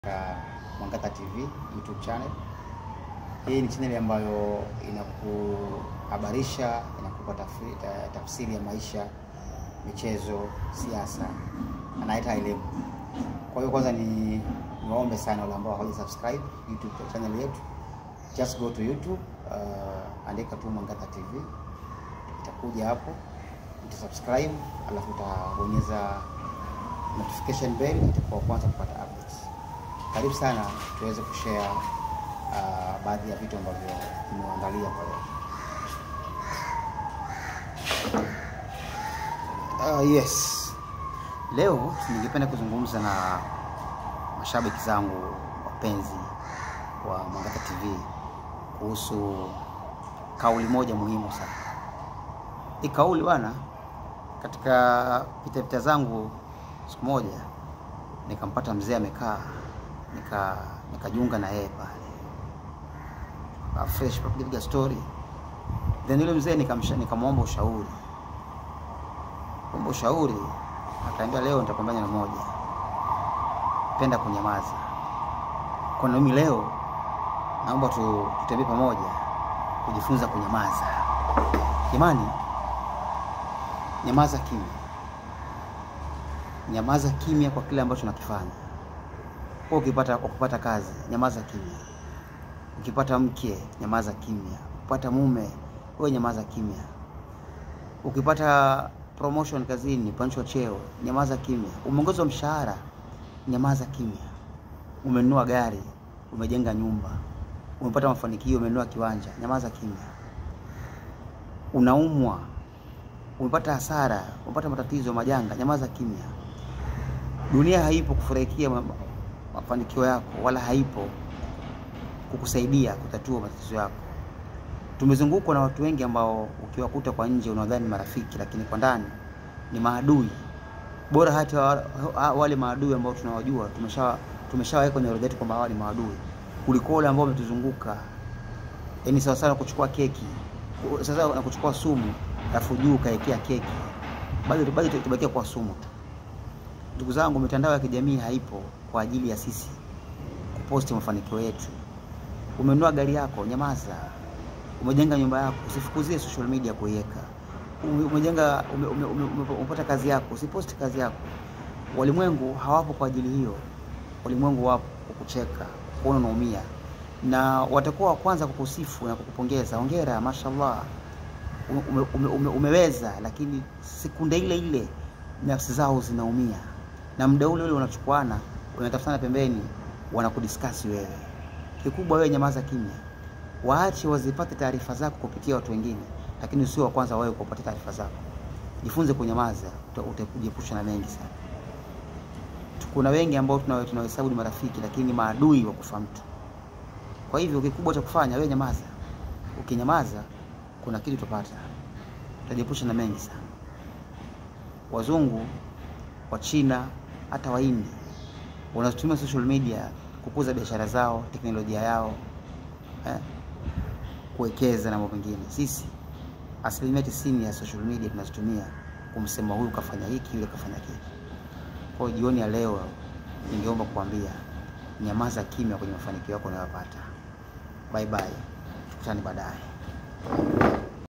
katika Mwangaza TV YouTube channel. Hii ni channel ambayo inakuhabarisha, inakupa tafri- ta- tafsiri ya maisha, michezo, siasa na hata elimu. Kwa hiyo kwanza ni niwaombe sana wale ambao hawaja subscribe YouTube channel yetu, just go to YouTube, uh, andika tu Mwangaza TV itakuja hapo, utasubscribe, alafu utabonyeza notification bell, itakuwa kwanza kupata updates. Karibu sana tuweze kushare uh, baadhi ya vitu ambavyo tumeangalia kwa leo. Uh, yes. Leo ningependa kuzungumza na mashabiki zangu wapenzi wa Mwangaza TV kuhusu kauli moja muhimu sana. Hii kauli bwana, katika pitapita zangu siku moja nikampata mzee amekaa, nika nikajiunga na yeye pale Ah, fresh piga story, then yule mzee nikamsha- nikamwomba ushauri, omba ushauri, akaambia leo nitakwambia neno moja, penda kunyamaza. Kwa na mimi leo naomba tu, tutembee pamoja kujifunza kunyamaza. Jamani, nyamaza kimya nyamaza kimya kwa kile ambacho nakifanya. Kwa ukipata ukipata kazi, nyamaza kimya. Ukipata mke, nyamaza kimya. Ukipata mume, wewe nyamaza kimya. Ukipata promotion kazini, pandishwa cheo, nyamaza kimya. Umeongezwa mshahara, nyamaza kimya. Umenunua gari, umejenga nyumba, umepata mafanikio, umenunua kiwanja, nyamaza kimya. Unaumwa, umepata hasara, umepata matatizo, majanga, nyamaza kimya. Dunia haipo kufurahikia ma- mafanikio yako, wala haipo kukusaidia kutatua matatizo yako. Tumezungukwa na watu wengi ambao ukiwakuta kwa nje unadhani marafiki, lakini kwa ndani ni maadui. Bora hata wa- wa- wale maadui ambao tunawajua tumesha tumeshaweka kwenye orodha yetu kwamba hawa ni maadui, kuliko wale ambao wametuzunguka. Yaani sawa sawa na kuchukua keki, sasa na kuchukua sumu, alafu juu ukaekea keki, bado bado tubakia kwa sumu tu. Ndugu zangu, mitandao ya kijamii haipo kwa ajili ya sisi kuposti mafanikio yetu. Umenunua gari yako, nyamaza. Umejenga nyumba yako, usifukuzie social media kuiweka. Ume- Umejenga ume, ume, ume, ume, umepata kazi yako, usiposti kazi yako. Walimwengu hawapo kwa ajili hiyo. Walimwengu wapo kukucheka, kuona unaumia, na watakuwa wa kwanza kukusifu na kukupongeza. Hongera, mashallah, ume, ume, ume, ume, umeweza. Lakini sekunde ile ile nafsi zao zinaumia, na muda ule ule unachukuana, unatafutana pembeni, wanakudiskasi wewe. Kikubwa wewe nyamaza kimya, waache wazipate taarifa zako kupitia watu wengine, lakini usio wa kwanza wewe kupata taarifa zako. Jifunze kunyamaza, uta- utakujiepusha na mengi sana. Kuna wengi ambao tunawe- tunawahesabu ni marafiki, lakini ni maadui wa kufa mtu. Kwa hivyo kikubwa cha kufanya wewe nyamaza. Ukinyamaza kuna kitu utapata, utajiepusha na mengi sana. Wazungu, wa China, hata Wahindi wanatumia social media kukuza biashara zao, teknolojia yao, eh, kuwekeza na mambo mengine. Sisi asilimia tisini ya social media tunazitumia kumsema huyu kafanya hiki, yule kafanya kile. Kwa hiyo jioni ya leo ningeomba kuambia nyamaza kimya kwenye mafanikio yako unayopata. Bye bye, tukutane baadaye.